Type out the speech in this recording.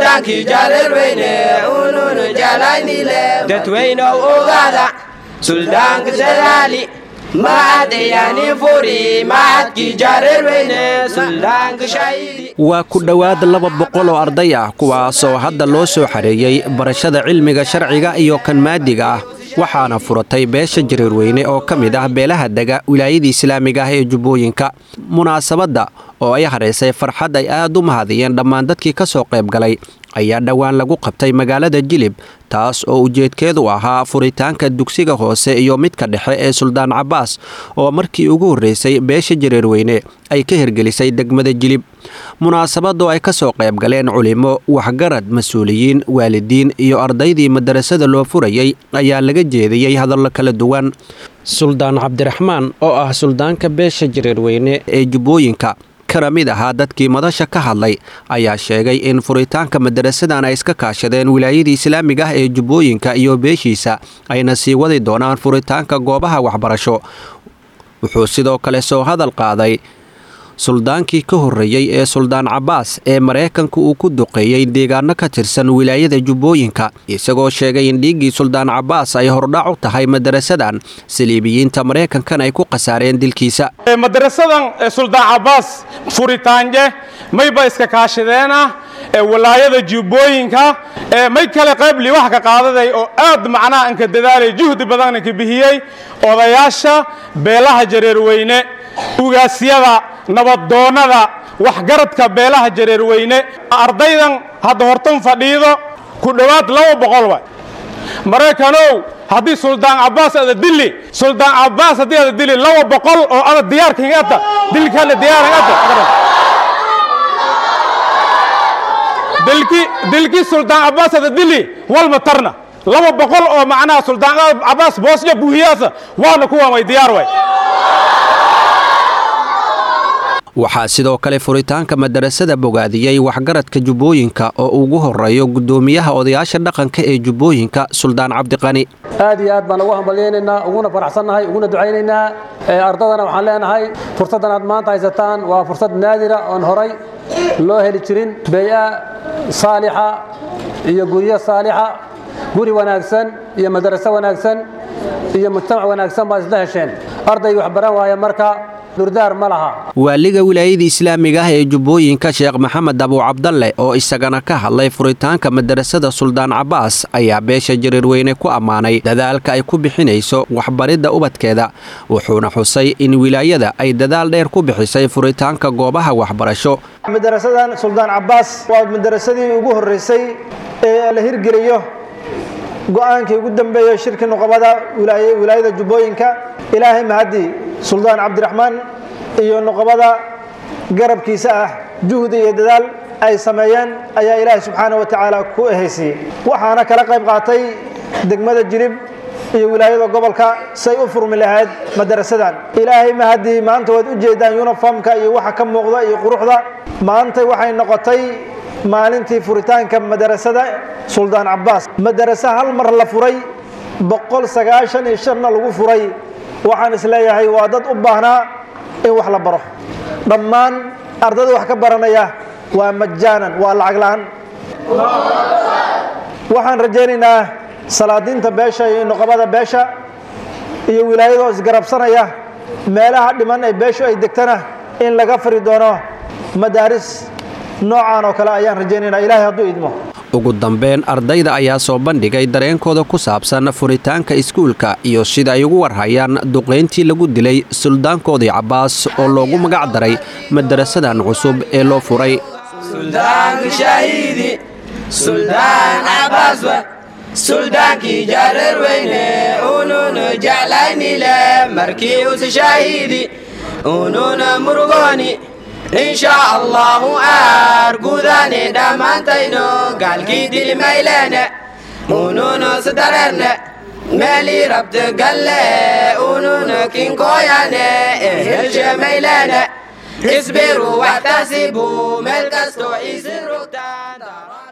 suldaankii jareerweyne ununu jeclaynile dadweynow ogaada suldaanka dadaali maadayani furi maadkii jareerweyne suldaanka shahiidi waa ku dhowaad laba boqol oo arday ah kuwaasoo hadda loo soo xareeyey barashada cilmiga sharciga iyo kan maadiga ah waxaana furatay beesha jareerweyne oo ka mid ah beelaha dega wilaayadii islaamiga ah ee jubbooyinka munaasabadda oo ay haraysay farxad ay aad u mahadiyeen dhammaan dadkii ka soo qayb galay ayaa dhowaan lagu qabtay magaalada jilib taas oo ujeedkeedu ahaa furitaanka dugsiga hoose iyo midka dhexe ee suldaan cabbaas oo markii ugu horreysay beesha jareerweyne ay ka hirgelisay degmada jilib munaasabadoo ay ka soo qayb galeen culimo waxgarad mas-uuliyiin waalidiin iyo ardaydii madarasada loo furayay ayaa laga jeediyey hadallo kala duwan suldaan cabdiraxmaan oo ah suldaanka beesha jareerweyne ee jubbooyinka kana mid ahaa dadkii madasha ka hadlay ayaa sheegay in furitaanka madarasadan ay iska kaashadeen wilaayadii islaamiga ah ee jubbooyinka iyo beeshiisa ayna sii wadi doonaan furitaanka goobaha waxbarasho wuxuu sidoo kale soo hadal qaaday suldaankii ka horreeyey ee suldaan cabbaas ee maraykanka uu ku duqeeyey deegaano ka tirsan wilaayada jubbooyinka isagoo sheegay in dhiiggii suldaan cabbaas ay hordhac u tahay madarasadan saliibiyiinta maraykankana ay ku khasaareen dilkiisa madarasadan suldaan cabbaas furitaanje mayba iska kaashadeena walaayada jubbooyinka may kale qayb liwax ka qaadaday oo aad macnaha inka dadaalay juhdi badan inka bixiyey odayaasha beelaha jareerweyne ugaasyada nabaddoonnada waxgaradka beelaha jareerweyne ardaydan hadda hortan fadhiido ku dhowaad laba boqol way maraykanow haddii suldaan cabbaas ada dili suldaan cabbaas haddii ada dili laba boqol oo ada diyaarkaingata dilkana diyaarangata dilki dilki suldaan cabbaas ada dili walma tarna laba boqol oo macnaha suldaan cabbaas boosyo buuhiyaasa waana kuwan way diyaar way waxaa sidoo kale furitaanka madarasada bogaadiyey waxgaradka jubbooyinka oo ugu horeeyo guddoomiyaha odayaasha dhaqanka ee jubbooyinka suldaan cabdiqani aad iyo aad baan ugu hambalyaynaynaa uguna faraxsannahay uguna ducaynaynaa ardadana waxaan leenahay fursaddan aad maanta haysataan waa fursad naadira oon horay loo heli jirin beeya saalixa iyo guryo saalixa guri wanaagsan iyo madaraso wanaagsan iyo mujtamac wanaagsan baad isla hesheen ardayga wax baran waaya marka durdaar ma laha waaliga wilaayada islaamiga ah ee jubbooyinka sheekh maxamed abuucabdalle oo isagana ka hadlay furitaanka madarasada suldaan cabbaas ayaa beesha jareerweyne ku ammaanay dadaalka ay ku bixinayso waxbaridda ubadkeeda wuxuuna xusay in wilaayada ay dadaal dheer ku bixisay furitaanka goobaha waxbarasho madarasadan suldaan cabbaas waa madarasadii ugu horreysay ee la hirgeliyo go'aankii ugu dambeeyey shirkii nuqabada wilaayada jubbooyinka ilaahay mahadii suldaan cabdiraxmaan iyo nuqabada garabkiisa ah juhdi iyo dadaal ay sameeyeen ayaa ilaahay subxaana wa tacaala ku ehaysiiyey waxaana kala qayb qaatay degmada jirib iyo wilaayada gobolka say u furmi lahayd madarasadan ilaahay mahadii maanta waad u jeedaan yuniformka iyo waxa ka muuqda iyo quruxda maanta waxay noqotay maalintii furitaanka madarasada suldaan cabbaas madarase hal mar la furay boqol sagaashan iyo shanna lagu furay waxaan isleeyahay waa dad u baahnaa in wax la baro dhammaan ardada wax ka baranaya waa majaanan waa lacag la'aan waxaan rajaynaynaa salaadiinta beesha iyo nuqabada beesha iyo wilaayadoo isgarabsanaya meelaha dhiman ee beeshu ay degtana in laga fari doono madaaris noocaan oo kale ayaan rajaynaynaa ilaahay hadduu idmo ugu dambeyn ardayda ayaa soo bandhigay dareenkooda ku saabsan furitaanka iskuulka iyo sida ay ugu warhayaan duqayntii lagu dilay suldaankoodii cabbaas oo loogu magac daray madarasadan cusub ee loo furay suldaanka shahiidi suldaan cabbaaswa suldaankii jareer weyne ununa jeclaynile markii usi shahiidi ununa murugooni insha allahu aar gudaani dhammaantayno gaalkii dilimayleene ununa sidareerne meelii rabta galle ununa kinkooyane ehelshemayleene isbiru waxtasibu meel kastoo isin rogtaan